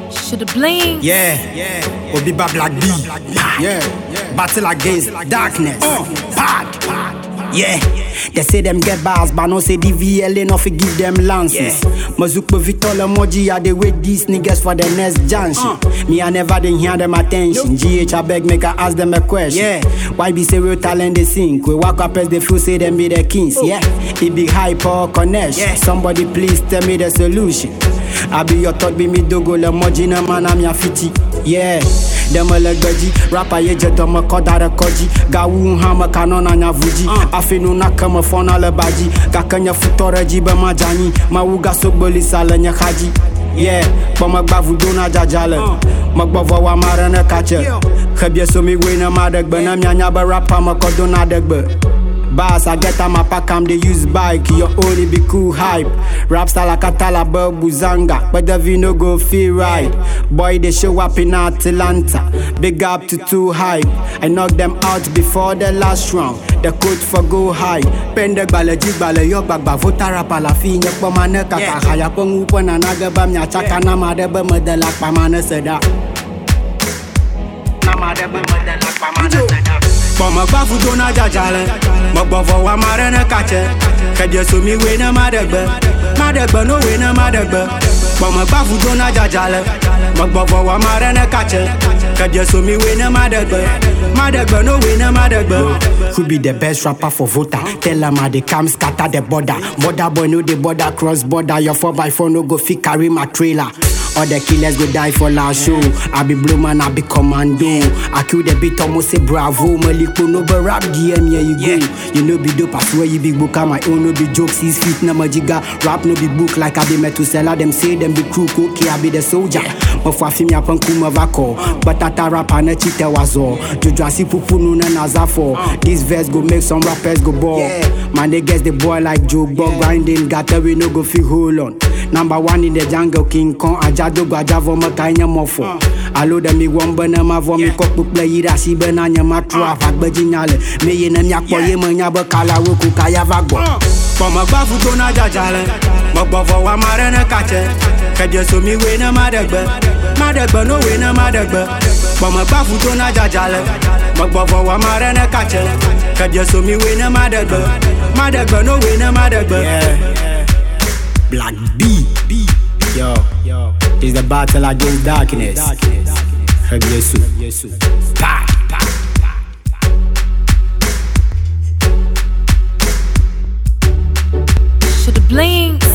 Shoulda bling. Yeah, yeah. Obiba Black B. Yeah, battle against darkness. Bad. Yeah, they say them get bars, but no say the VLA no fi give them lances. Mazukpo Victor Moji are they wait these niggas for the next junction. Me I never didn't hear them attention. GH I beg make I ask them a question. Yeah, why be say real talent they sing? We walk up as they feel say them be the kings. Yeah, it be hype or connection. Somebody please tell me the solution. I be your thought be me dogo le moji na man I'm your fiti. Yeah. Dem le gbeji, rapper ye je dɔme kɔ da ɖe kɔdzi Gawu hã me ka nɔna nya vu dzi Afi nu nake me fɔna le badzi Gake nye futɔ ɖe dzi be madza anyi Mawu gasogbeli sa le nye xa dzi Yeah, kpɔmegba vudona dzadza le Megbɔvɔ wa ma ɖe ne katse Xebie so mi woe ne ma ɖe gbe Ne mianya be rapper me kɔ dona ɖe gbe Bass, I get on my pack, I'm the use bike. Your only be cool hype. Rap style like a Talaba Buzanga. But the V no go feel right. Boy, they show up in Atlanta. Big up to two hype. I knock them out before the last round. The coach for go high. Pende bale jibale yo bagba vota rapa la fi nyek pa mane kaka haya pengu pena naga bam nya chaka nama de be medela pa mane seda. Nama de be medela pa mane seda. Kpɔmegba vudo na dzadzale Megbɔvɔ wa ma ɖe ne katse Kedie so mi woe ne ma ɖe gbe Ma ɖe gbe no woe ne ma ɖe gbe Kpɔmegba vudo na dzadzale Megbɔvɔ wa ma ɖe ne katse Kedie so mi woe ne ma ɖe gbe Ma ɖe gbe no woe ne ma ɖe gbe Who be the best rapper for voter? Tell them how they come scatter the border Border boy no the border cross border Your 4x4 no go fit carry my trailer all the killers go die for last show. I be blue man, I be commando. I kill the beat, almost say bravo. Maliko no be rap DM, yeah you go. You know be dope, I swear you big book. My own no be joke, six feet na majiga. Rap no be book like I be Metusela. Them say them be crew, okay, I be the soldier. Mafwa fimi apan kuma vako. But ata rapa na chite wazo. Jojo asi pupu no na nazafo. This verse go make some rappers go ball. Man, they guess the boy like Joe Bug grinding. Got we no go feel hold on. Number one in the jungle, King Kong, Ajadogo, Ajavo, Makanya Mofo. Alo da mi wɔm be ne mavɔ mi kɔ kpukple yi ɖe asi be na nye matro avagbedzi nya le me yi ne miakpɔ ye menya be kalawo ko kaya va gbɔ kpɔmegba vudo na dzadzale megbɔvɔ wa ma ɖe ne katse kedie so mi woe ne ma ɖe gbe ma ɖe gbe no woe ne ma ɖe gbe kpɔmegba vudo na dzadzale megbɔvɔ wa ma ɖe ne katse kedie so mi woe ne ma ɖe gbe ma ɖe gbe no woe ne ma ɖe gbe Black B. Yo, yo, it's the battle against darkness. Yesu. Pa, pa. Shoulda bling.